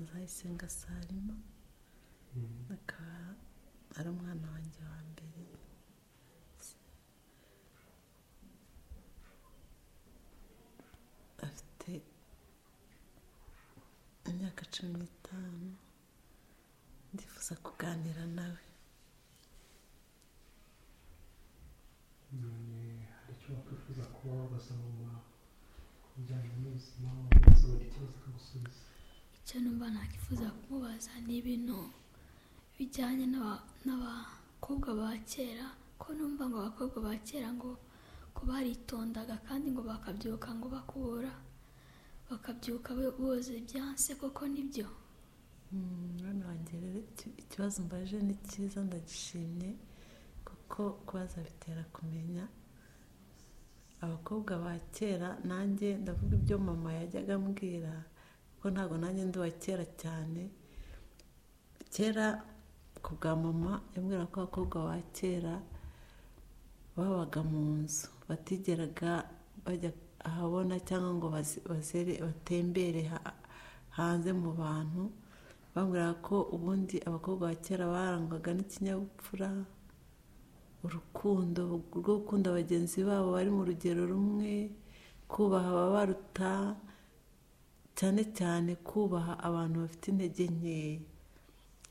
Ndayisenga Salima akaba ari umwana wanjye wa mbere afite imyaka cumi n'itanu ndifuza kuganira nawe hari icyo wakwifuza kuba wabaza mama ku bijyanye n'ubuzima wamubaza ikibazo akagusubiza icyo numva nakifuza kumubaza ni ibintu bijyanye n'aba- n'abakobwa ba kera ko numva ngo abakobwa ba kera ngo ko baritondaga kandi ngo bakabyuka ngo bakubura bakabyuka bo- boza ibyansi koko nibyo Mm, mwana wanjye rero iki- ikibazo mbaje ni cyiza ndagishimye kuko kubaza bitera kumenya abakobwa ba kera nanjye ndavuga ibyo mama yajyaga ambwira kuko ntabwo nanjye ndi uwa kera cyane kera ku bwa mama yambwira ko abakobwa ba kera babaga mu nzu batigeraga bajya ahabona cyangwa ngo baze- bazere batembere ha- hanze mu bantu bambwira ko ubundi abakobwa ba kera barangwaga n'ikinyabupfura urukundo rwo gukunda bagenzi babo bari mu rugero rumwe kubaha ababaruta cyane cyane kubaha abantu bafite intege nkeya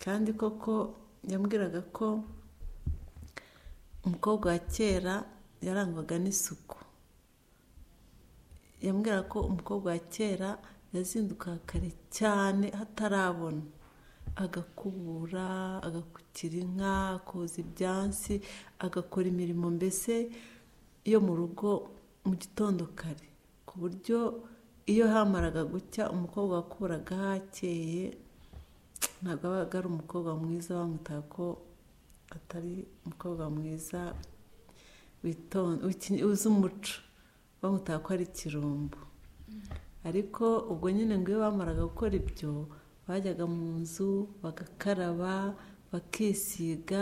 kandi koko yambwiraga ko umukobwa wa kera yarangwaga n'isuku yambwira ko umukobwa wa kera yazindukaga kare cyane hatarabona agakubura agakukira inka akoza ibyansi agakora imirimo mbese yo mu rugo mu gitondo kare ku buryo iyo hamaraga gucya umukobwa wakuraga hakeye ntabwo abaga ari umukobwa mwiza bamutaga ko atari umukobwa mwiza witonda wiki- uzi umuco bamutaga ko ari ikirumbo ariko ubwo nyine ngo iyo bamaraga gukora ibyo bajyaga mu nzu bagakaraba bakisiga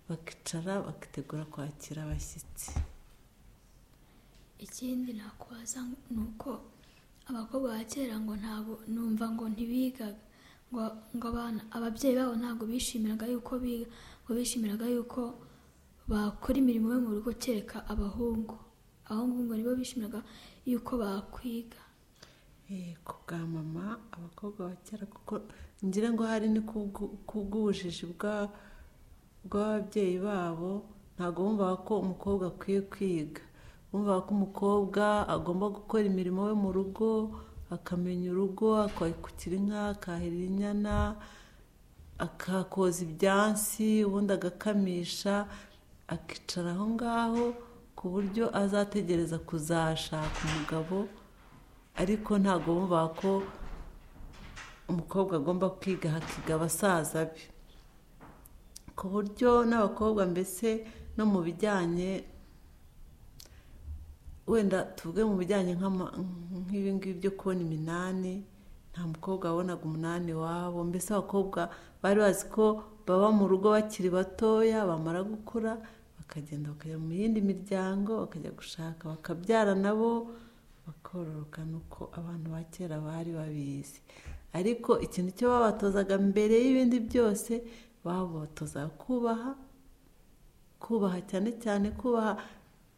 bakicara bakitegura kwakira abashyitsi ikindi nakubaza ni uko abakobwa ba kera ngo ntabwo numva ngo ntibigaga ngo ngo abana ababyeyi babo ntabwo bishimiraga yuko biga ngo bishimiraga yuko bakora imirimo yo mu rugo kereka abahungu abahungu ngo nibo bishimiraga yuko bakwiga Eh, ku bwa mama abakobwa ba kera kuko ngira ngo hari ni kubwu- kubw'ubujiji bwa- bw'ababyeyi babo ntabwo bumvaga ko umukobwa akwiye kwiga bumvaga ko umukobwa agomba gukora imirimo yo mu rugo akamenya urugo akakukira inka akahirira inyana akakoza ibyansi ubundi agakamisha akicara aho ngaho ku buryo azategereza kuzashaka umugabo ariko ntabwo bumva ko umukobwa agomba kwiga hakiga abasaza be ku buryo n'abakobwa mbese no mu bijyanye wenda tuvuge mu bijyanye nk'ama- nk'ibi ngibi byo kubona iminani nta mukobwa wabonaga umunani wabo mbese abakobwa bari bazi ko baba mu rugo bakiri batoya bamara gukura bakagenda bakajya mu yindi miryango bakajya gushaka bakabyara nabo bakororoka ni uko abantu ba kera bari babizi ariko ikintu cyo babatozaga mbere y'ibindi byose babatozaga kubaha kubaha cyane cyane kubaha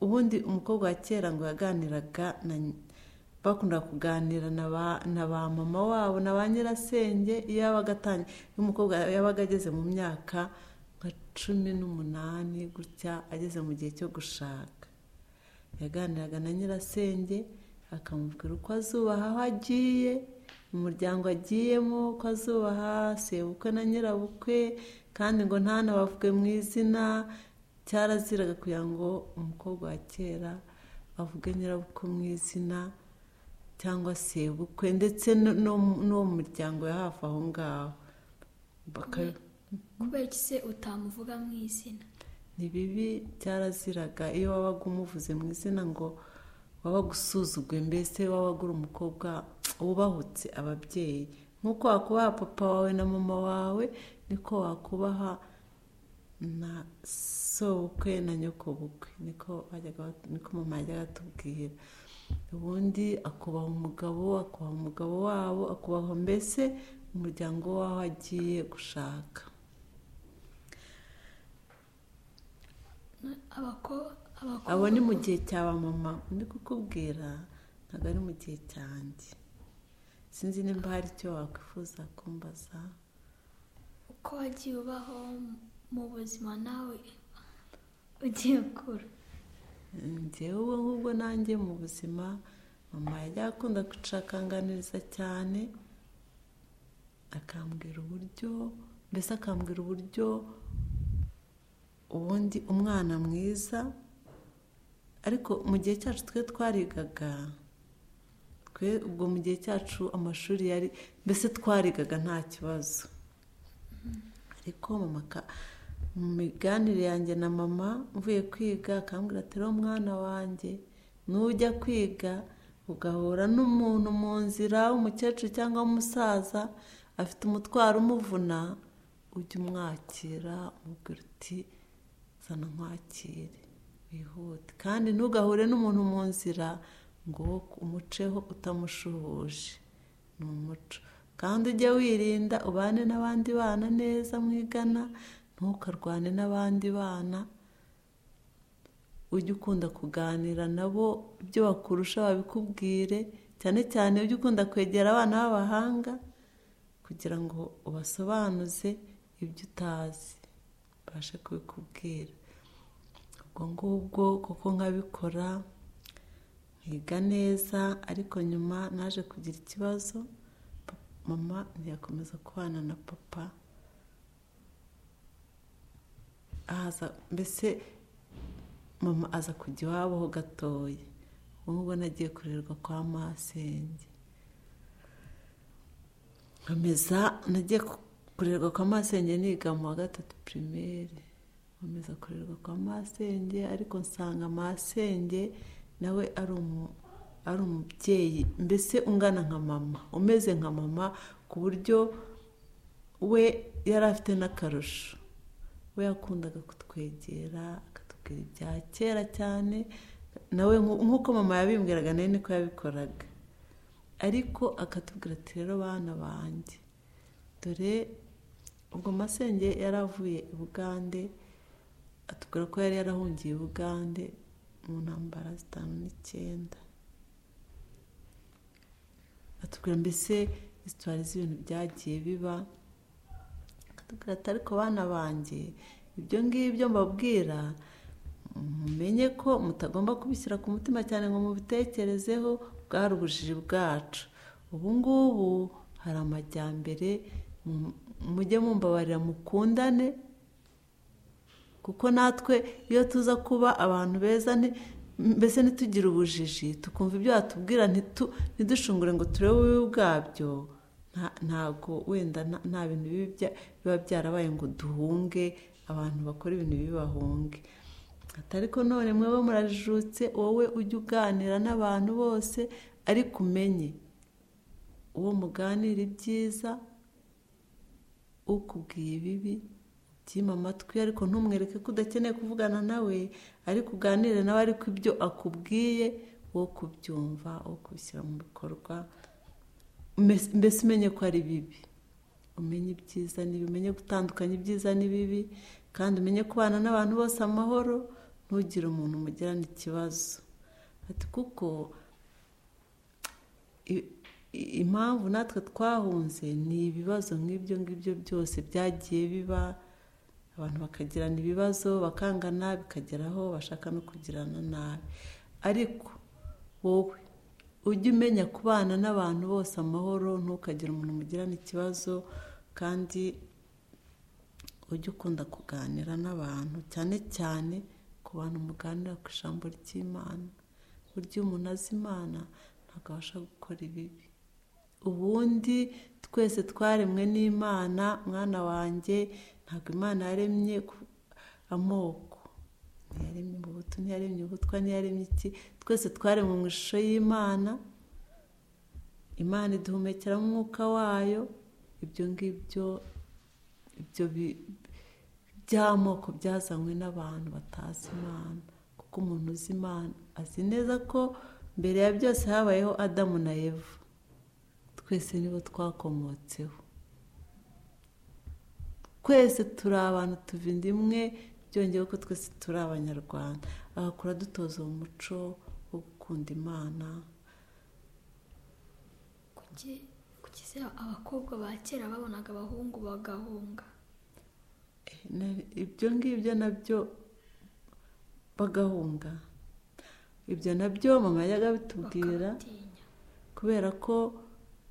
ubundi umukobwa wa kera ngo yaganiraga na bakundaga kuganira na ba na ba mama wabo na ba nyirasenge iyo yabaga atangiye iyo umukobwa yabaga ageze mu myaka nka cumi n'umunani gutya ageze mu gihe cyo gushaka yaganiraga na nyirasenge akamubwira uko azubaha aho agiye mu muryango agiyemo ko azubaha sebukwe na nyirabukwe kandi ngo ntanabavuge mu izina cyaraziraga kugira ngo umukobwa wa kera avuge nyirabukwe mu izina cyangwa sebukwe ndetse no- no- n'uwo muryango ya hafi aho ngaho Bakabi- kubera iki se utamuvuga mu izina ni bibi byaraziraga iyo wabaga umuvuze mu izina ngo wabaga usuzuguye mbese wabaga uri umukobwa wubahutse ababyeyi nk'uko wakubaha papa wawe na mama wawe niko wakubaha na sobukwe na nyokobukwe niko bajyaga bat- niko mama yajyaga atubwira ubundi akubaha umugabo akubaha umugabo wabo akubaha mbese umuryango w'aho agiye gushaka abako- abakobwa abo ni mu gihe cya ba mama ndi kukubwira ntabwo ari mu gihe cyanjye sinzi nimba hari icyo wakwifuza kumbaza uko wagiye ubaho mu buzima nawe ugiye ukura njyewe ubwo ngubwo nanjye mu buzima mama yajya akunda gucakanganiriza cyane akambwira uburyo mbese akambwira uburyo ubundi umwana mwiza ariko mu gihe cyacu twe twarigaga twe ubwo mu gihe cyacu amashuri yari mbese twarigaga nta kibazo ariko mama ka- mu miganire yanjye na mama mvuye kwiga akambwira ati rero mwana wanjye nujya kwiga ugahura n'umuntu mu nzira w'umukecuru cyangwa w'umusaza afite umutwaro umuvuna ujye umwakira umubwira uti zana nkwakire wihute kandi ntugahure n'umuntu mu nzira ngo wo umuceho utamushuhuje ni umuco kandi ujye wirinda ubane n'abandi bana neza mwigana ntukarwane n'abandi bana ujye ukunda kuganira nabo ibyo bakurusha babikubwire cyane cyane ujye ukunda kwegera abana b'abahanga kugira ngo ubasobanuze ibyo utazi babashe kubikubwira ubwo ngubwo kuko nkabikora nkiga neza ariko nyuma naje kugira ikibazo pa- mama ntiyakomeza kubana na papa ahaza mbese mama aza kujya iwabo ho gatoya ubu ngubu nagiye kurerwa kwa masenge nkomeza nagiye ku- kurerwa kwa masenge niga mu wa gatatu pirimeri nkomeza kurerwa kwa masenge ariko nsanga masenge nawe ari umu- ari umubyeyi mbese ungana nka mama umeze nka mama ku buryo we yari afite n'akarusho we yakundaga kutwegera akatubwira ibya kera cyane nawe nku- nk'uko mama yabimbwiraga nawe niko yabikoraga ariko akatubwira ati rero bana banjye dore ubwo masenge yari avuye i bugande atubwira ko yari yarahungiye i bugande mu ntambara zitanu n'icyenda atubwira mbese isitwari z'ibintu byagiye biba akatubwira ati ariko bana banjye ibyo ngibyo mbabwira mumenye ko mutagomba kubishyira ku mutima cyane ngo mubitekerezeho bwari ubujiji bwacu ubu ngubu hari amajyambere mu- mujye mumbabarira mukundane kuko natwe iyo tuza kuba abantu beza nti- mbese ntitugire ubujiji tukumva ibyo batubwira ntitu- ntidushungure ngo turebe ububi bwabyo nta- ntago wenda nta- nta bintu bibi bya- biba byarabaye ngo duhunge abantu bakora ibintu bibi bahunge Ati, ariko none mwaba murajijutse wowe ujye uganira n'abantu bose ariko umenye uwo muganira ibyiza ukubwiye ibibi byima amatwi ariko ntumwereke ko udakeneye kuvugana nawe ariko uganire nawe ariko ibyo akubwiye wo kubyumva wo kubishyira mu bikorwa Mbese- mbese umenye ko ari bibi umenye ibyiza n'ibibi umenye gutandukanya ibyiza n'ibibi kandi umenye kubana n'abantu bose amahoro ntugire umuntu umugirana ikibazo ati kuko i- i- impamvu natwe twahunze ni ibibazo nk'ibyo ngibyo byose byagiye biba abantu bakagirana ibibazo bakangana bikageraho bashaka no kugirana nabi ariko wowe ujye umenya kubana n'abantu bose amahoro ntukagire umuntu mugirana ikibazo kandi ujye ukunda kuganira n'abantu cyane cyane ku bantu muganira ku ijambo ry'imana burya iyo umuntu azi imana ntabwo abasha gukora ibibi ubundi twese twaremwe n'imana mwana wanjye ntabwo imana yaremye ku- amoko ntiyaremye ubuto ntiyaremye ubutwa ntiyaremye iki twese twaremwe mu ishusho y'imana imana iduhumekeramo umwuka wayo ibyo ngibyo ibyo bi- by'amoko byazanywe n'abantu batazi imana kuko umuntu uzi imana azi neza ko mbere ya byose habayeho adamu na eva twese nibo twakomotseho twese turi abantu tuva inda imwe byongeyeho ko twese turi abanyarwanda agakora dutoza uwo muco wo gukunda imana kuki kuki se abakobwa ba kera babonaga abahungu bagahunga Na- ibyo ngibyo nabyo bagahunga ibyo nabyo mama yajyaga abitubwira bakabatinya kubera ko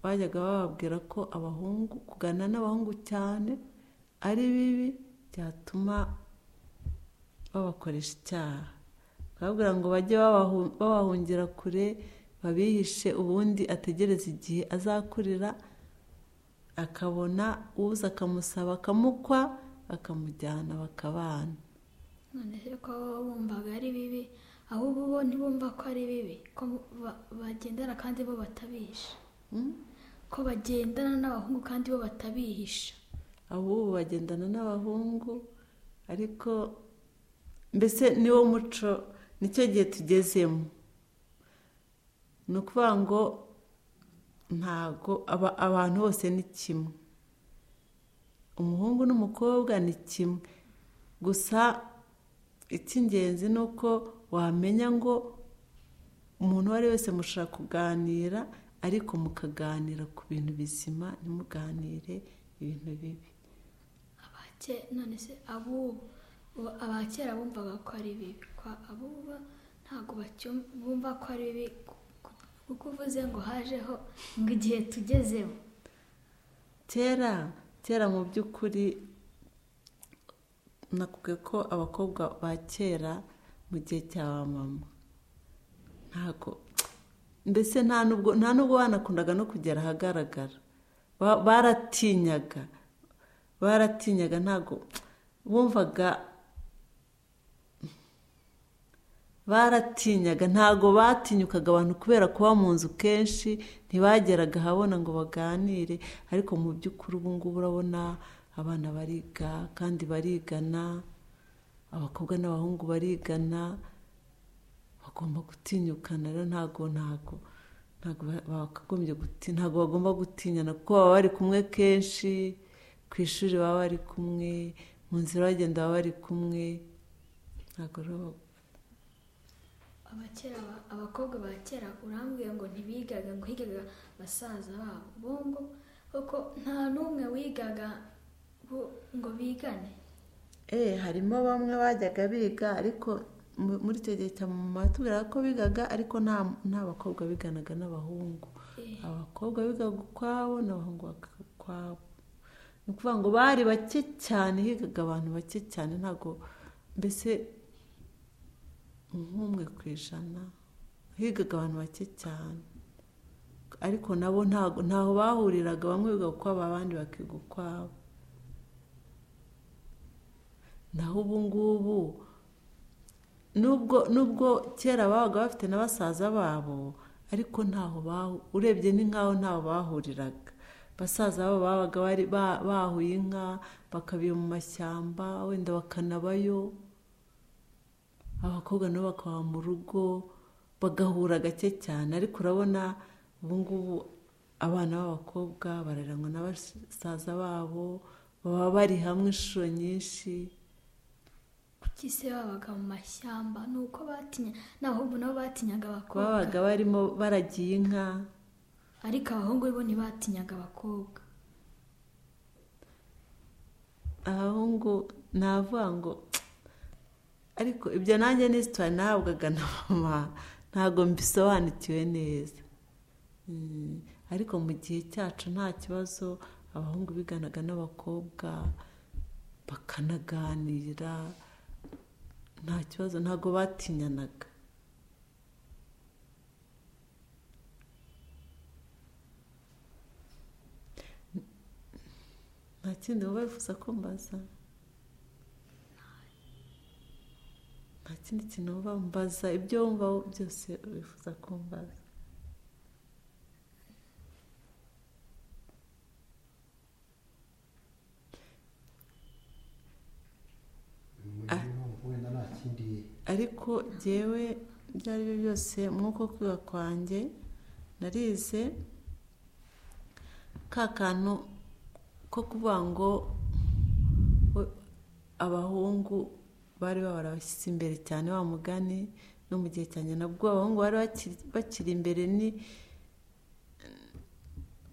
bajyaga bababwira ko abahungu kugana n'abahungu cyane ari bibi byatuma babakoresha icyaha bakababwira ngo bajye babahu- babahungira kure babihishe ubundi ategereza igihe azakurira akabona uza akamusaba akamukwa akamujyana bakabana none se ko baba bumvaga ari bibi ahubwo bo ntibumva ko ari bibi ko ba- bagendana kandi bo batabihisha Mm? ko bagendana n'abahungu kandi bo batabihisha ahubwo bagendana n'abahungu ariko mbese niwo muco nicyo gihe tugezemo ni ukuvuga ngo ntago aba- abantu bose ni kimwe umuhungu n'umukobwa ni kimwe gusa icy'ingenzi ni uko wamenya ngo umuntu uwo ari we wese mushaka kuganira ariko mukaganira ku bintu bizima ntimuganire ibintu bibi abake none se abubu ubu abakera bumvaga ko ari bibi kwa abubu ntabwo bacyum- bumva ko ari bibi ku- ku- kuko uvuze ngo hajeho ngo igihe tugezemo kera kera mu by'ukuri nakubwiye ko abakobwa ba kera mu gihe cya ba mama ntabwo mbese nta nubwo nta nubwo banakundaga no kugera ahagaragara Ba- baratinyaga baratinyaga ntabwo bumvaga baratinyaga ntabwo batinyukaga abantu kubera kuba mu nzu kenshi ntibageraga ahabona ngo baganire ariko mu by'ukuri ubu ngubu urabona abana bariga kandi barigana abakobwa n'abahungu barigana bagomba gutinyukana rero ntabwo ntabwo ntabwo ba- bakagombye guti- ntabwo bagomba gutinyana kuko baba bari kumwe kenshi ku ishuri baba bari kumwe mu nzira bagenda baba bari kumwe ntabwo rero abakera ba- abakobwa ba kera urambwira ngo ntibigaga ngo higaga basaza babo bo ngo kuko nta n'umwe wigaga ngo- ngo bigane Eh, harimo bamwe bajyaga biga ariko mu- muri icyo gihe cya mama batubwiraga ko bigaga ariko nta nta bakobwa biganaga n'abahungu Eh, abakobwa bigaga ukwabo n'abahungu bakaga ukwabo ni ukuvuga ngo bari bake cyane higaga abantu bake cyane ntabwo mbese nk'umwe ku ijana higaga abantu bake cyane ariko nabo ntago ntaho bahuriraga bamwe biga ukwabo abandi bakiga ukwabo naho ubu ngubu nubwo nubwo kera babaga bafite na basaza babo ariko ntaho bahu urebye ni nkaho ntaho bahuriraga basaza babo babaga bari ba- bahuye inka bakabiba mu mashyamba wenda bakanabayo abakobwa nabo bakaba mu rugo bagahura gake cyane ariko urabona ubu ngubu abana b'abakobwa bararangwa na basaza babo baba bari hamwe inshuro nyinshi kuki se babaga mu mashyamba ni uko batinya n'abahungu nabo batinyaga abakobwa babaga barimo baragiye inka ariko abahungu bo ntibatinyaga abakobwa abahungu navuga ngo ariko ibyo nanjye ni sitari nahabwaga na mama ntabwo mbisobanukiwe neza Mm, ariko mu gihe cyacu nta kibazo abahungu biganaga n'abakobwa bakanaganira nta kibazo ntabwo batinyanaga nta kindi baba bifuza ko mbaza nta kindi kintu baba mbaza ibyo wumva byose bifuza ko mbaza Ah. wenda nta kindi ariko jyewe ibyo ari byo byose mwuko kwiga kwanjye narize ka kantu ko kuvuga ngo abahungu bari babara abashyitsi imbere cyane wa mugani no mu gihe cya nabwo abahungu bari bakiri- bakiri imbere ni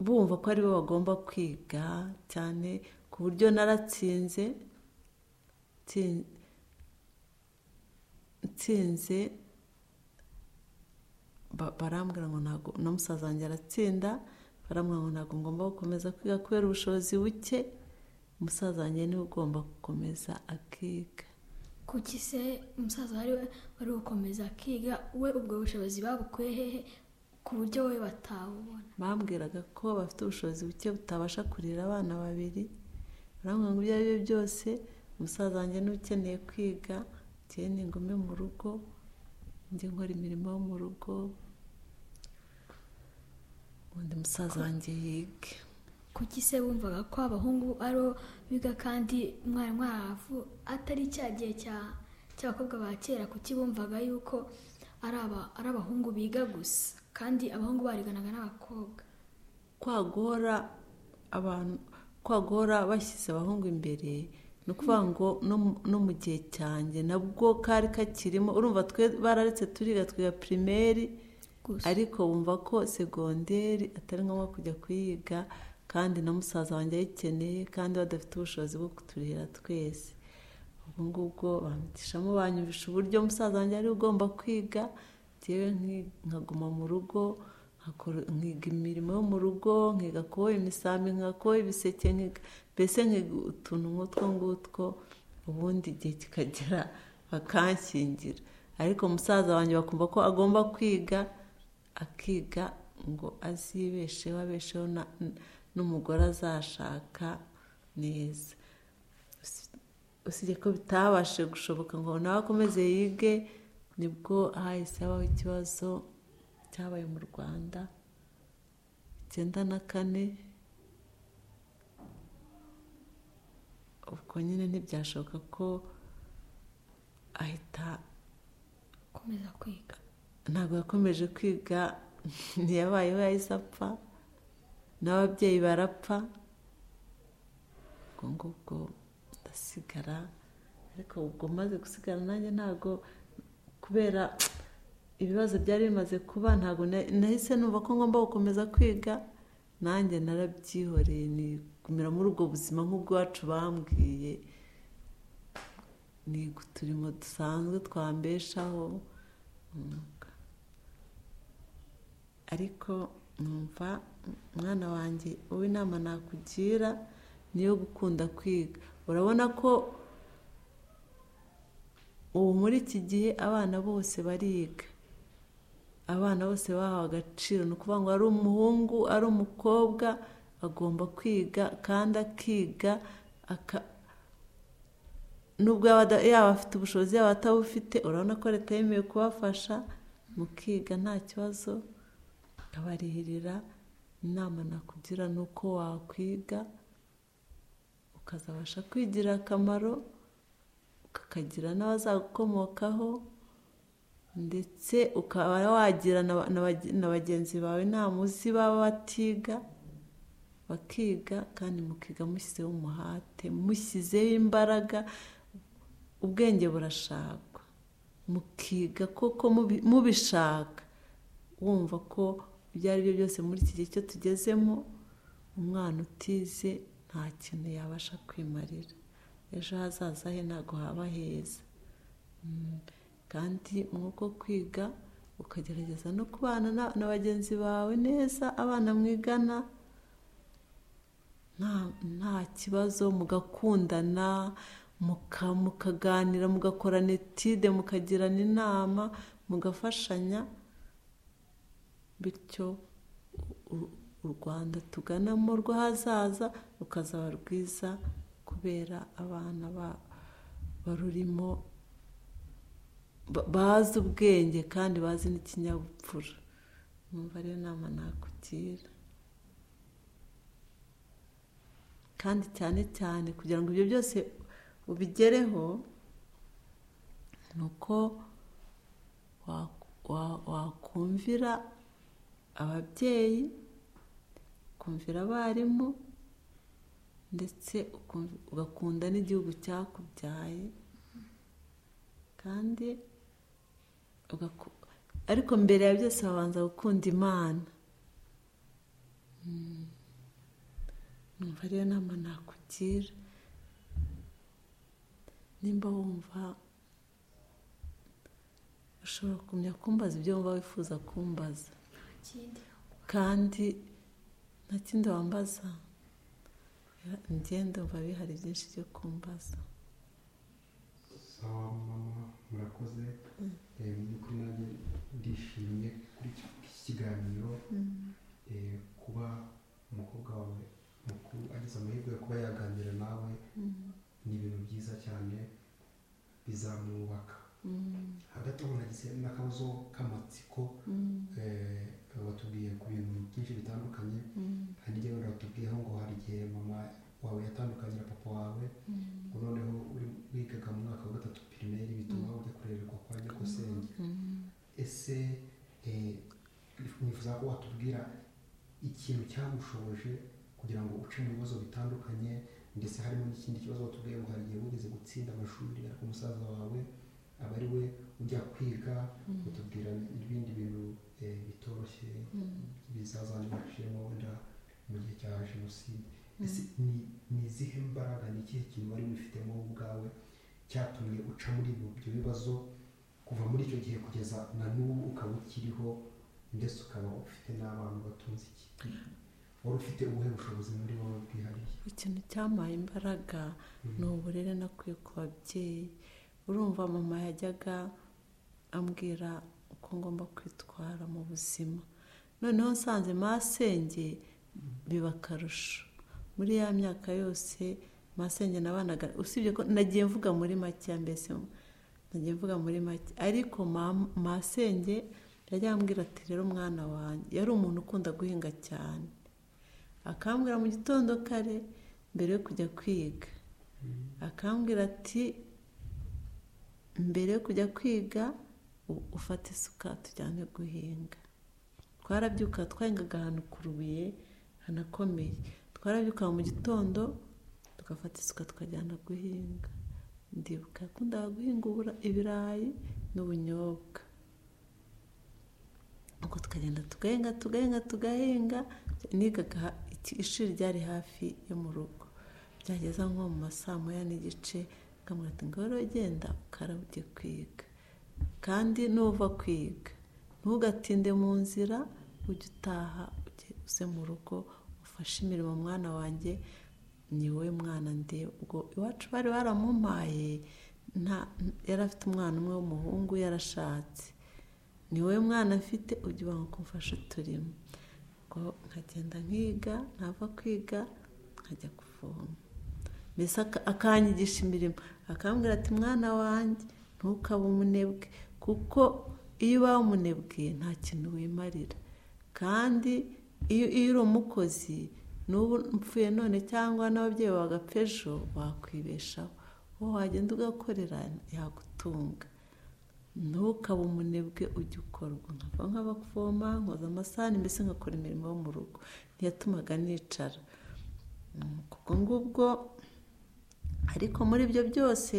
bumva ko aribo bagomba kwiga cyane ku buryo naratsinze tsin- nsinze ba- barambwira ngo ntabwo na musaza wanjye aratsinda barambwira ngo ntabwo ngomba gukomeza kwiga kubera ubushobozi buke umusaza wanjye niwe ugomba gukomeza akiga kuki se umusaza wari we- wari gukomeza akiga we ubwo bushobozi babukuye hehe ku buryo we batabubona bambwiraga ko bafite ubushobozi buke butabasha kurera abana babiri barambwira ngo ibyo ari byo byose umusaza wanjye niwe ukeneye kwiga njyewe ni ngume mu rugo njye nkora imirimo yo mu rugo undi musaza wanjye yige kuki se bumvaga ko abahungu ari bo biga kandi umwarimu wabo atari cya gihe cya- cy'abakobwa ba kera kuki bumvaga yuko ari aba- ari abahungu biga gusa kandi abahungu bariganaga n'abakobwa kwagora abantu kwagora bashyize abahungu imbere ni ukuvuga ngo no mu- no mu gihe cyanjye nabwo kari kakirimo urumva twe bararetse turiga twiga pirimeri gusa ariko bumva ko segonderi atari ngombwa kujya kuyiga kandi na musaza wanjye ayikeneye kandi badafite ubushobozi bwo kuturihira twese ubwo ngubwo bamutishamo banyumvisha uburyo musaza wanjye ari ugomba kwiga njyewe nki- nkaguma mu rugo nkakora- nkiga imirimo yo mu rugo nkiga kuboha imisambi nkiga kuboha ibiseke nkiga- mbese nkiga utuntu nk'utwo ngutwo ubundi igihe kikagera bakanshyingira ariko musaza wanjye bakumva ko agomba kwiga akiga ngo azibesheho abesheho na- n- n'umugore azashaka neza Usi- usibye ko bitabashe gushoboka ngo nawe akomeze yige nibwo hahise habaho ikibazo cyabaye mu rwanda icyenda na kane ubwo nyine ntibyashoboka ko ahita gukomeza kwiga ntabwo yakomeje kwiga ntiyabayeho yahise apfa n'ababyeyi barapfa ubwo ngubwo ndasigara ariko ubwo maze gusigara nanjye ntabwo kubera ibibazo byari bimaze kuba ntabwo na- nahise numva ko ngomba gukomeza kwiga nanjye narabyihoreye nigumira muri ubwo buzima nk'ubwacu bambwiye niga uturimo dusanzwe twambeshaho umwuga ariko numva mwana wanjye wowe inama nakugira ni iyo gukunda kwiga urabona ko ubu muri iki gihe abana bose bariga abana bose bahawe agaciro ni ukuvuga ngo ari umuhungu ari umukobwa agomba kwiga kandi akiga aka nubwo yaba ada- yaba afite ubushobozi yaba atabufite urabona ko leta yemeye kubafasha mukiga nta kibazo abarihirira inama nakugira ni uko wakwiga ukazabasha kwigirira akamaro ukakagira n'abazagukomokaho ndetse ukaba wagira na ba- na bage- na bagenzi bawe inama uzi baba batiga bakiga kandi mukiga mushyizeho umuhate mushyizeho imbaraga ubwenge burashakwa mukiga koko mubi- mubishaka wumva ko ibyo ari byo byose muri iki gihe cyo tugezemo umwana utize nta kintu yabasha kwimarira ejo hazaza he ntabwo haba heza Mm. kandi mwuko kwiga ukagerageza no kubana na- na bagenzi bawe neza abana mwigana nta nta kibazo mugakundana muka- mukaganira mugakorana etide mukagirana inama mugafashanya bityo u- u rwanda tuganamo rw'ahazaza rukazaba rwiza kubera abana ba- barurimo ba- bazi ubwenge kandi bazi n'ikinyabupfura numva ariyo nama nakugira kandi cyane cyane kugira ngo ibyo byose ubigereho ni uko wa- wa- wakumvira ababyeyi ukumvira abarimu ndetse ukum- ugakunda n'igihugu cyakubyaye kandi ugaku- ariko mbere ya byose wabanza gukunda imana Mm. numva ariyo nama nakugira nimba wumva ushobora kumenya kumbaza ibyo wumva wifuza kumbaza ikindi kandi nta kindi wambaza ngende umva bihari byinshi byo kumbaza sawa mama murakoze Eh, mu by'ukuri nanjye ndishimye kuri iki iki kiganiro Eh, kuba umukobwa wawe mukuru agize amahirwe yo kuba yaganira nawe ni ibintu byiza cyane bizamwubaka Mm, hagati aho nagize n'akabazo k'amatsiko mm, eh, watubwiye ku bintu byinshi bitandukanye mm, hari igihe wenda watubwiyeho ngo hari igihe mama wawe yatandukanye na papa wawe mm, ngo noneho uri wigaga mu mwaka wa gatatu pirimeri bituma ujya kurererwa kwa nyakosenge mm. ese eh, nifuza ko watubwira ikintu cyagushoboje kugira ngo uce mu bibazo bitandukanye ndetse harimo n'ikindi kibazo watubwiye ngo hari igihe wigeze gutsinda amashuri ariko umusaza wawe aba ari we ujya kwiga utubwira ibindi bintu eh, bitoroshye bizazanibaciyemo wenda mu gihe cya jenoside ese ni- ni izihe mbaraga ni ikihe kintu wari wifitemo wowe ubwawe cyatumye uca muri ibyo ibyo bibazo kuva muri icyo gihe kugeza na n'ubu ukaba ukiriho ndetse ukaba ufite n'abana batunze iki wari ufite ubuhe bushobozi muri wowe bwihariye ikintu cyampaye imbaraga ni uburere nakuye ku babyeyi urumva mama yajyaga ambwira uko ngomba kwitwara mu buzima noneho nsanze masenge biba akarusho muri ya myaka yose masenge nabanaga usibye ko nagiye mvuga muri make mbese nagiye mvuga muri make ariko ma- masenge yajya ambwira ati rero umwana wanjye yari umuntu ukunda guhinga cyane akambwira mu gitondo kare mbere yo kujya kwiga akambwira ati mbere yo kujya kwiga u- ufate isuka tujyane guhinga twarabyuka twahingaga ahantu ku rubuye hanakomeye twarabyuka mu gitondo tugafata isuka tukajyana guhinga ndibuka yakundaga guhinga ubura- ibirayi n'ubunyobwa ubwo tukagenda tugahinga tugahinga tugahinga nigaga ha- iki- ishuri ryari hafi yo mu rugo byageza nko mu ma saa moya n'igice nkamubwira ati ngaho rero genda ukaraba ujye kwiga kandi nuva kwiga ntugatinde mu nzira ujye utaha ujye uze mu rugo ufashe imirimo mwana wanjye ni wowe mwana ndi ubwo iwacu bari baramumpaye nta yari afite umwana umwe w'umuhungu yarashatse ni wowe mwana afite ujye ubanga kumfasha uturimo ubwo nkagenda nkiga nava kwiga nkajya kuvoma mbese aka- akanyigisha imirimo akambwira ati mwana wanjye ntukabe umunebwe kuko iyo ubaye umunebwe nta kintu wimarira kandi iyo iyo uri umukozi n'ubu mpfuye none cyangwa n'ababyeyi bawe bagapfa ejo wakwibeshaho wowe wagenda ugakorera yagutunga ntukabe umunebwe ujya ukorwa nkava nk'abavoma nkoza amasahani mbese ngakora imirimo yo mu rugo ntiyatumaga nicara Mm, kubwo ngubwo ariko muri ibyo byose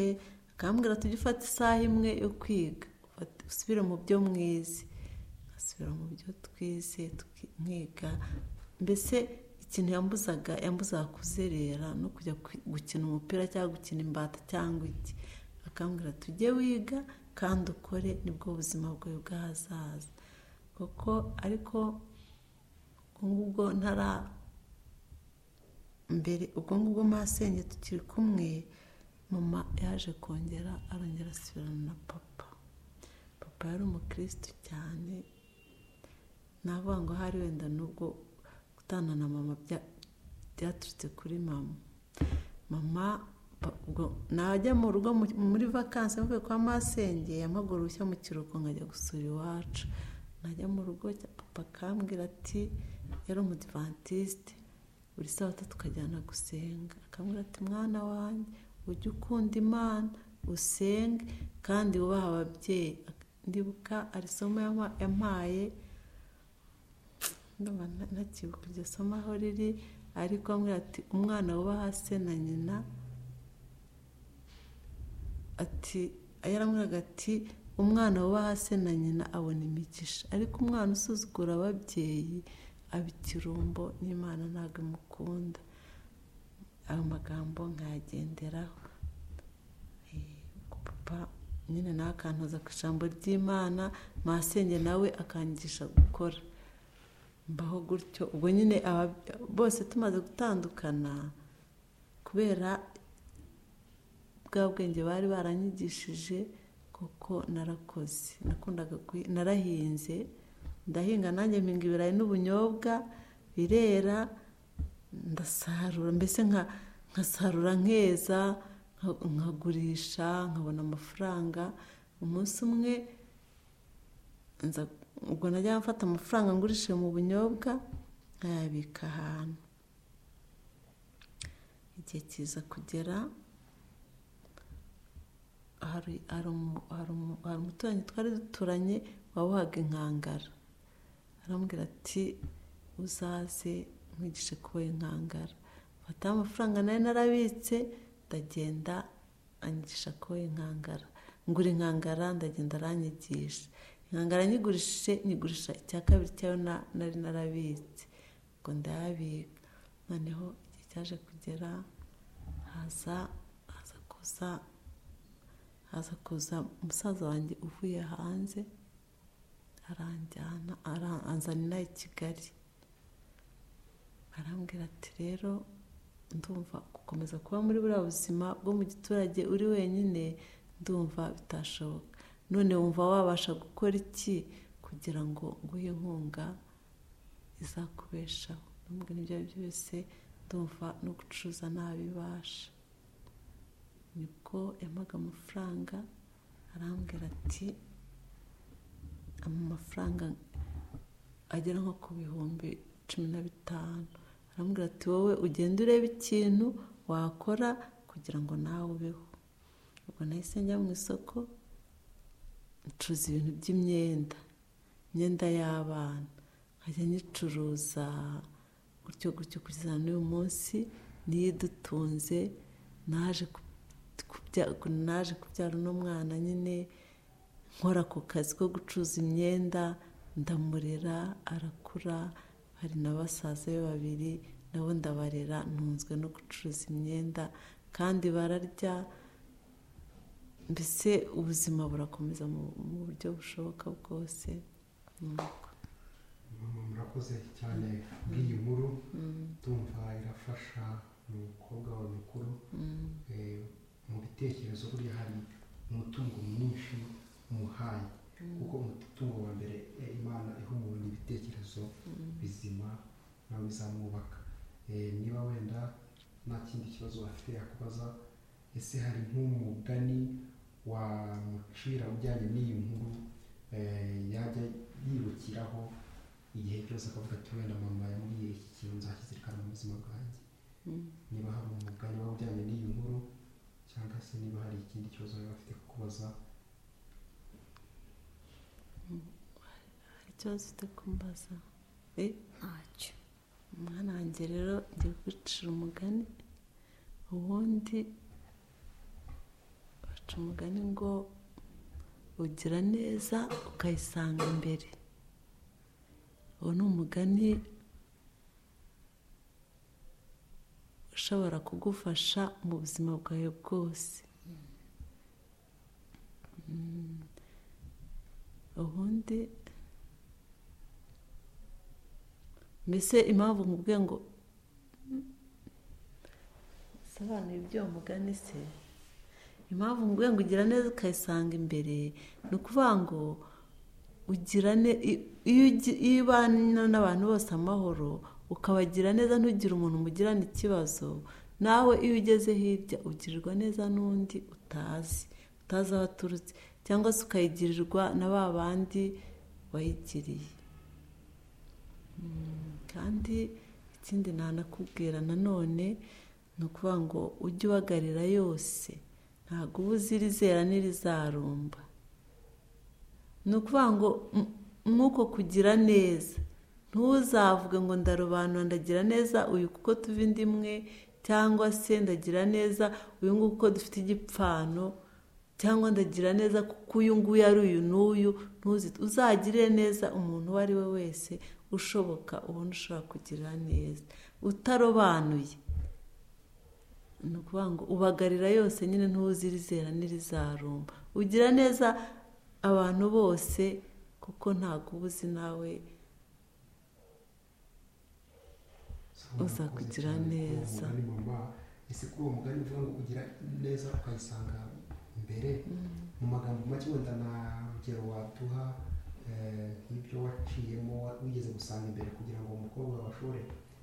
akambwira tujye ufata isaha imwe yo kwiga ufate- usubire mu byo mwize asubira mu byo twize tuki- nkiga mbese ikintu yambuzaga yambuzaga kuzerera no kujya kwi- gukina umupira cyangwa gukina imbata cyangwa iki akambwira tujye wiga kandi ukore nibwo buzima bwawe bw'ahazaza kuko ariko ubwo ngubwo ntara mbere ubwo ngubwo masenge tukiri kumwe mama yaje kongera arongera asubirana na papa papa yari umukirisitu cyane navuga ngo hari wenda n'ubwo gutana na mama bya- byaturutse kuri mama mama pa- ubwo najya mu rugo mu- muri vakansi mvuye kwa masenge yamagurushya mu kiruhuko nkajya gusura iwacu najya mu rugo cya- papa akambwira ati yari umudivantisite buri sabato tukajyana gusenga akambwira ati mwana wanjye ujye ukunda imana usenge kandi wubahe ababyeyi ndibuka ari isomo yama- yampaye ndumva nta- ntakibuka iryo somo aho riri ariko amubwira ati umwana wubaha se na nyina ati yaramubwiraga ati umwana wubaha se na nyina abona imigisha ariko umwana usuzugura ababyeyi aba ikirumbo n'imana ntabwo imukunda ayo magambo nkayagenderaho Eh, papa nyine nawe akantoza ku ijambo ry'imana masenge nawe akangisha gukora mbaho gutyo ubwo nyine aba- bose tumaze gutandukana kubera bwa bwenge bari baranyigishije kuko narakoze nakundaga kuhi- narahinze ndahinga nanjye mpinga ibirayi n'ubunyobwa birera ndasarura mbese nka- nkasarura nkeza nka- nkagurisha nkabona amafaranga umunsi umwe nza- ubwo najya mfata amafaranga ngurishije mu bunyobwa nkayabika ahantu igihe kiza kugera hari hari umu- hari umu- hari umuturanyi twari duturanye wabohaga inkangara aramubwira ati uzaze nkwigishe kuboha inkangara mfataho amafaranga nari narabitse ndagenda anyigisha kuboha inkangara ngura inkangara ndagenda aranyigisha inkangara nyigurishije nyigurisha icya kabiri cyayo na- nari narabitse ngo ndayabika noneho igihe cyaje kugera haza haza kuza haza kuza umusaza wanjye uvuye hanze aranjyana ara- anzanira i kigali arambwira ati rero ndumva gukomeza kuba muri buriya buzima bwo mu giturage uri wenyine ndumva bitashoboka none wumva wabasha gukora iki kugira ngo nguhe inkunga izakubeshaho ndamubwira ibyo ari byo byose ndumva no gucuruza ntabibasha nibwo yampaga amafaranga arambwira ati amafaranga agera nko ku bihumbi cumi na bitanu arambwira ati wowe ugenda ureba ikintu wakora kugira ngo nawe ubeho ubwo nahise njya mu isoko ncuruza ibintu by'imyenda imyenda y'abana nkajya nyicuruza gutyo gutyo kugeza n'uyu munsi niyo idutunze naje ku- kubya- naje kubyara uno mwana nyine nkora ako kazi ko gucuruza imyenda ndamurera arakura hari na basaza be babiri nabo ndabarera ntunzwe no gucuruza imyenda kandi bararya mbese ubuzima burakomeza mu mu buryo bushoboka bwose ni uko. mama murakoze cyane bw'iyi nkuru ndumva irafasha umukobwa wawe mukuru Mm, eh, mu bitekerezo burya hari umutungo mwinshi umuhaye kuko umutungo wa mbere eh, imana iha umuntu ibitekerezo bizima nawe bizamwubaka Eh, niba wenda nta kindi kibazo bafite yakubaza ese hari nk'umugani wamucira ujyanye n'iyi nkuru eh, yajya yibukiraho igihe cyose akavuga ati wenda mama yambwiye iki kintu nzakizirikana mu buzima bwanjye mm. niba hari umugani waba ujyanye n'iyi nkuru cyangwa se niba hari ikindi kibazo baba bafite kukubaza hari ikibazo ufite kumbaza Eh, ntacyo umwana wanjye rero ngiye kwicira umugani ubundi baca umugani ngo ugira neza ukayisanga imbere uwo ni umugani ushobora kugufasha mu buzima bwawe bwose Mm. ubundi mbese impamvu nkubwiye ngo sobanura ibyo uwo mugani se impamvu nkubwiye ngo ugira neza ukayisanga imbere ni ukuvuga ngo ugira ne- i- iyo ugi- iyo ubana n'abantu bose amahoro ukabagira neza ntugire umuntu mugirana ikibazo nawe iyo ugeze hirya ugirirwa neza n'undi utazi utazi aho aturutse cyangwa se ukayigirirwa na ba bandi wayigiriye kandi ikindi nanakubwira nanone ni ukuvuga ngo ujye ubagarira yose ntabwo uba uzi irizera n'irizarumba ni ukuvuga ngo m- mw'uko kugira neza ni ntuzavuge ngo ndarobanura ndagira neza uyu kuko tuva indi imwe cyangwa se ndagira neza uyu nguyu kuko dufite igipfano cyangwa ndagira neza kuko uyu nguyu ari uyu n'uyu uzagirire neza umuntu uwo ari we wese ushoboka ubona ushobora kugira neza utarobanuye ni ukuvuga ngo ubagarira yose nyine ntuzirizera n'irizarumba ugira neza abantu bose kuko ntabwo uba uzi nawe uza kugira neza ese kuri uwo mugani uvuga ngo kugira neza ukayisanga imbere mu magambo make wenda nta rugero waduha nk'ibyo waciyemo wigeze gusanga imbere kugira ngo umukobwa bashobore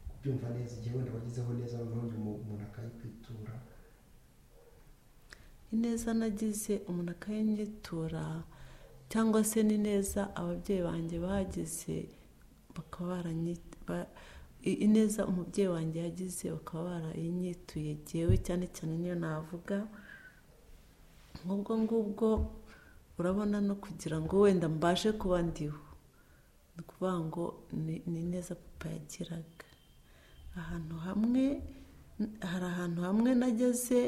kubyumva neza igihe wenda wagezeho neza noneho umuntu akayikwitura ineza nagize umuntu akayinyitura cyangwa se ni neza ababyeyi banjye bagize bakaba baranyita ineza umubyeyi wanjye yagize bakaba barayinyituye yewe cyane cyane niyo navuga nk'ubwo ngubwo urabona no kugira ngo wenda mbashe kuba ndiho ni ukuvuga ngo ni neza papa yagiraga ahantu hamwe hari ahantu hamwe nageze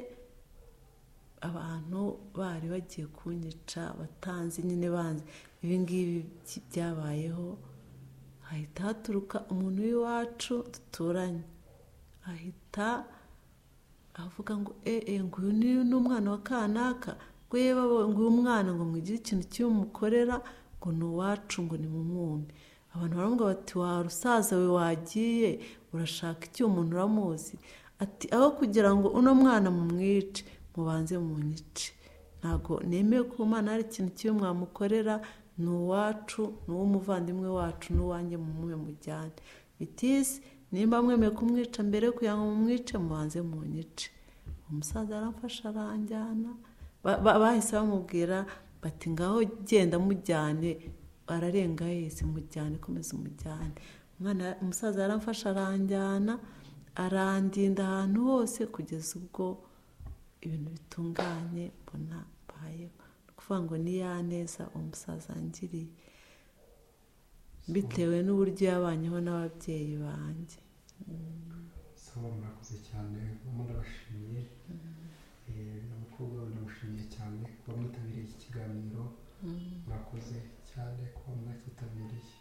abantu bari bagiye kunyica batanze nyine banze ibi ngibi byabayeho hahita haturuka umuntu w'iwacu duturanye ahita avuga ngo eee nguyu niyo ni umwana wa kanaka rweba nguyu umwana ngo mwigire ikintu kibi mukorera ngo ni uwacu ngo ni mu mwumbi abantu baramubwira bati wa rusaza we wagiye urashaka iki umuntu uramuzi ati aho kugira ngo uno mwana mumwice mubanze mu nyice ntabwo nemeye ko umwana hari ikintu kibi mwamukorera ni uwacu ni uw'umuvandimwe wacu n'uwanjye mumwe mujyane bitisi nimba mwemeye kumwica mbere kugira ngo mumwice mubanze mu nyice umusaza aramfasha aranjyana bahise bamubwira bati ngaho genda mujyane ararenga yese mujyane komeza umujyane umusaza yaramfasha aranjyana arandinda ahantu hose kugeza ubwo ibintu bitunganye mbona mbayeho ni ukuvuga ngo ni ya neza umusaza angiriye bitewe n'uburyo yabanyeho n'ababyeyi banjye sawa murakoze cyane mama ndabashimiye n'abakobwa ndabashimiye cyane kuba mwitabiriye iki kiganiro murakoze cyane kuba mwakitabiriye